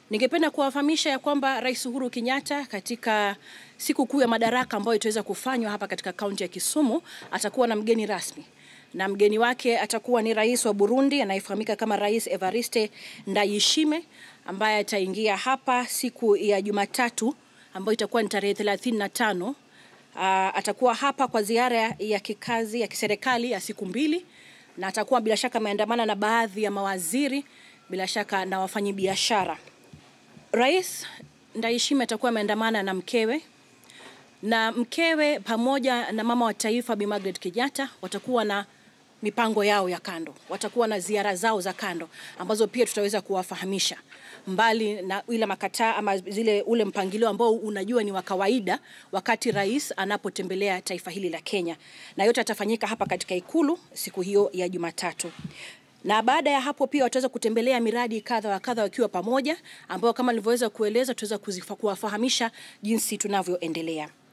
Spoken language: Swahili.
Ningependa kuwafahamisha ya kwamba Rais Uhuru Kenyatta katika siku kuu ya madaraka ambayo itaweza kufanywa hapa katika kaunti ya Kisumu atakuwa na mgeni rasmi, na mgeni wake atakuwa ni rais wa Burundi anayefahamika kama Rais Evariste Ndayishimiye ambaye ataingia hapa siku ya Jumatatu ambayo itakuwa ni tarehe 35. Uh, atakuwa hapa kwa ziara ya kikazi ya kiserikali ya siku mbili, na atakuwa bila shaka ameandamana na baadhi ya mawaziri, bila shaka na wafanyabiashara. Rais Ndayishimiye atakuwa ameandamana na mkewe na mkewe pamoja na mama wa taifa Bi Margaret Kenyatta watakuwa na mipango yao ya kando, watakuwa na ziara zao za kando ambazo pia tutaweza kuwafahamisha, mbali na ile makataa ama zile ule mpangilio ambao unajua ni wa kawaida wakati rais anapotembelea taifa hili la Kenya, na yote atafanyika hapa katika ikulu siku hiyo ya Jumatatu na baada ya hapo pia wataweza kutembelea miradi kadha wa kadha wakiwa pamoja, ambao kama nilivyoweza kueleza tutaweza kuwafahamisha jinsi tunavyoendelea.